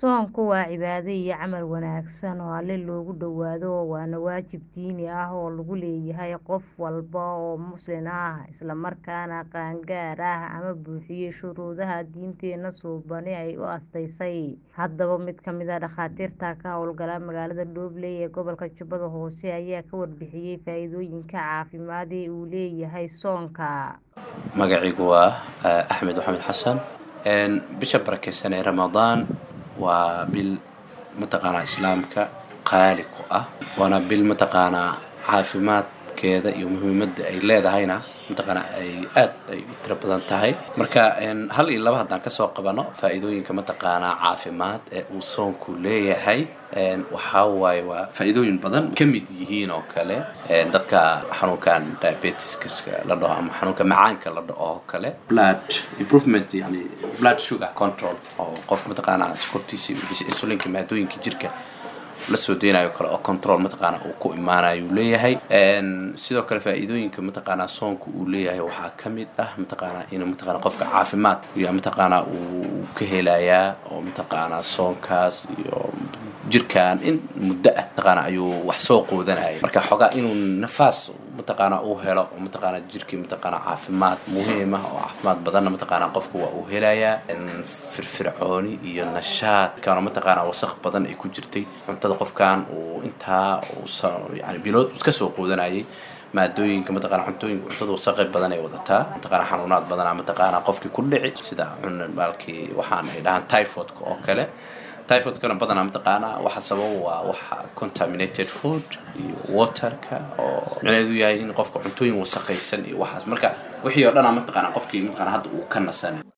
Soonku waa cibaado iyo camal wanaagsan oo Alle loogu dhowaado waana waajib diini ah oo lagu leeyahay qof walba oo Muslim ah isla markaana qaangaar ah ama buuxiya shuruudaha diinteena suuban ay u asteysay. Haddaba mid ka mid ah dhakhaatiirta ka hawlgala magaalada Dhoble ee gobolka Jubbada Hoose ayaa ka warbixiyay faa'iidooyinka caafimaad ee uu leeyahay soonka. Magacaygu waa Axmed Maxamed Xasan. Bisha barakeysan ee Ramadaan waa bil mataqaanaa islaamka qaali ku ah waana bil mataqaanaa caafimaadkeeda iyo muhiimadda ay leedahayna mataqaanaa ay aad ay u tiro badan tahay marka hal iyo laba haddaan kasoo qabano faa'iidooyinka mataqaanaa caafimaad ee uu soonku leeyahay waxaa waaye waa faa'iidooyin badan ka mid yihiin oo kale dadka xanuunkan diabetiska la dhaho ama xanuunka macaanka la dhaho oo kale blood improvement yani blood sugar control oo qofka mataqaanaa sokortiisa iyo insulinka maadooyinka jirka la soo deynayo kale oo control mataqaana uu ku imaanayo uu leeyahay sidoo kale faa'iidooyinka mataqaanaa soonka uu leeyahay waxaa ka mid ah mataqaanaa inuu mataqaanaa qofka caafimaad iyo mataqaanaa uu ka helayaa oo mataqaanaa soonkaas iyo jirkan in muddo ah mataqaanaa ayuu wax soo qoodanaya marka xogaa inuu nafaas mataqaanaa uu helo oo mataqaanaa jirkii mataqaanaa caafimaad muhiim ah oo caafimaad badanna mataqaanaa qofka waa uu helayaa firfircooni iyo nashaad kana mataqaanaa wasaq badan ay ku jirtay cuntada qofkan uu intaa uu yani bilood iska soo qoodanayay maadooyinka mataqaanaa cuntooyinka cuntada wasaqe badan ay wadataa mataqaanaa xanuunaad badanaa mataqaanaa qofkii ku dhici sida cun maalkii waxaan ay dhahaan typhoidka oo kale typhoidkana badanaa mataqaanaa waxa sababa waa waxa contaminated food iyo waterka oo micnaheedu yahay in qofka cuntooyin wasaqaysan iyo waxaas marka wixii oo dhanaa mataqaanaa qofkii mataqaanaa hadda uu ka nasan